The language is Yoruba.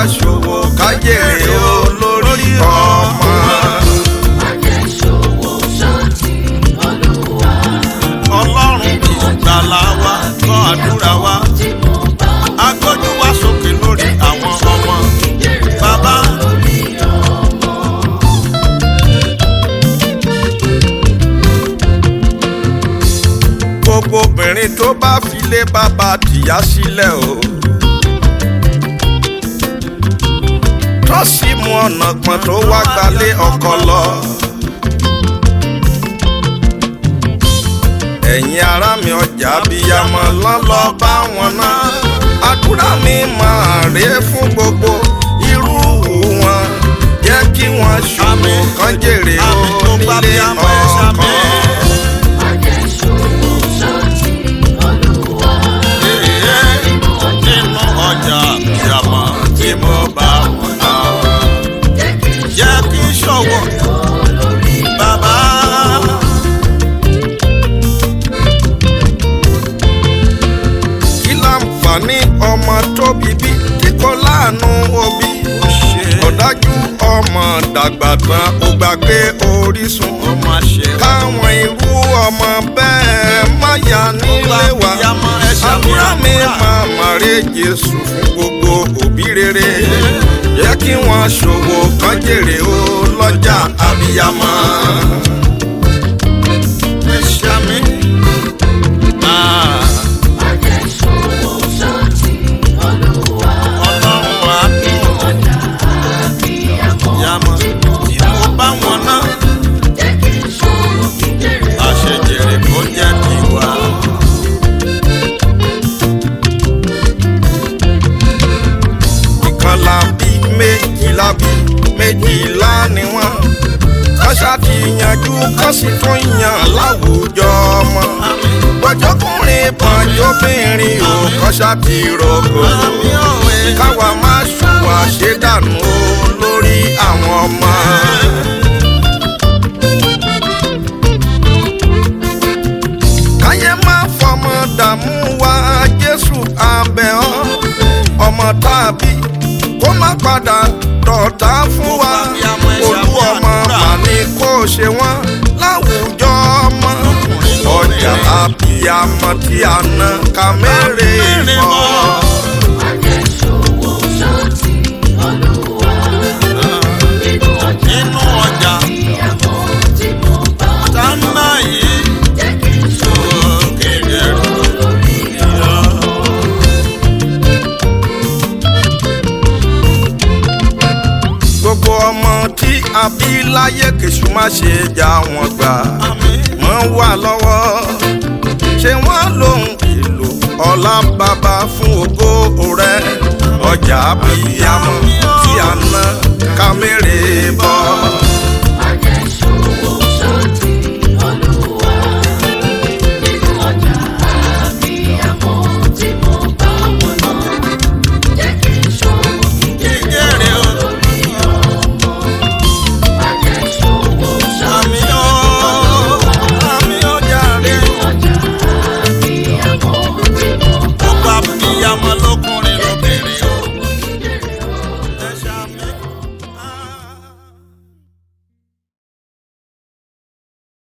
ṣòwò ká jèrè o lórí ọmọ. ọlọ́run ìgbàlà wa gbọ́ àdúrà wa agbójú wa sókè lórí àwọn ọmọ bàbá. gbogbo obìnrin tó bá filé bàbá tìyá sílẹ̀ o. tó sì mú ọ̀nà pọ̀n tó wá gbalé ọkọ lọ. ẹ̀yin ará mi ọjà abiyamọ lọ́lọ́ bá wọn náà. àdúrà mi máa rè é fún gbogbo irú wọn. jẹ́ kí wọ́n ṣòwò kan jèrè o nílé ọkọ. nínú ọjà ìyàmọ̀ tí mo bá wọn náà. jẹ́ kí n ṣòwò bàbá. kí láǹfààní ọmọ tó bíbí tí kò láàánú òbí. ọ̀dájú ọmọ dàgbà tán ó gbàgbé orísun. káwọn irú ọmọ bẹ́ẹ̀ má yà nílé wa. àdúrà mi máa màrè Jésù fún gbogbo òbí rere. jẹ́ kí wọ́n ṣòwò kan jèrè ó lọ́jà abiyamọ. ẹ ṣàmì. Ah. ọlọ́run wa yàmọ̀ tí mo bá wọn náà àṣejèrè kó jẹ́ tiwa. ìkan la bí méjì la bí méjìlá ni wọ́n kọ́sà ti yanjú kọ́sì tún yàn láwùjọ ọmọ gbọ́jọ́kùnrin pọ́njọ́bìnrin ò kọ́sà ti rògbò káwa má ṣùwà ṣe dànù o lórí àwọn ọmọ. káyé má fọmọ dààmú wa Jésù abẹ́ ọ́ ọmọ tàbí kó má padà dọ̀tá fún wa olú ọmọ màní kó ṣe wọ́n láwùjọ ọmọ ọjà àbíyamọ tí a ná ká mẹ́rẹ̀ fọ́. nínú ọjà tánà yìí sókèrè lọ. gbogbo ọmọ tí a bí láyé kèṣù má ṣe já wọn gbà wọ́n wà lọ́wọ́ ṣé wọ́n lòun èlò ọlá bàbá fún ògo rẹ̀ ọjà abiyamọ tí a ná ká mèrè bọ́.